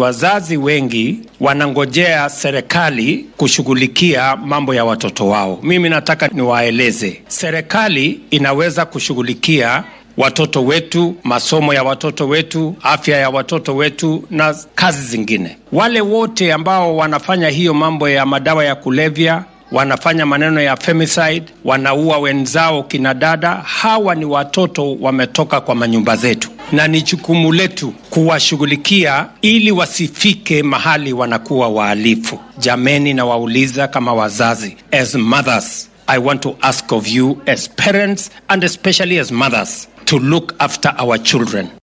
Wazazi wengi wanangojea serikali kushughulikia mambo ya watoto wao. Mimi nataka niwaeleze, serikali inaweza kushughulikia watoto wetu, masomo ya watoto wetu, afya ya watoto wetu na kazi zingine. Wale wote ambao wanafanya hiyo mambo ya madawa ya kulevya wanafanya maneno ya femicide, wanaua wenzao kina dada. Hawa ni watoto wametoka kwa manyumba zetu, na ni jukumu letu kuwashughulikia ili wasifike mahali wanakuwa wahalifu. Jameni, na wauliza kama wazazi, as mothers I want to ask of you as parents and especially as mothers to look after our children.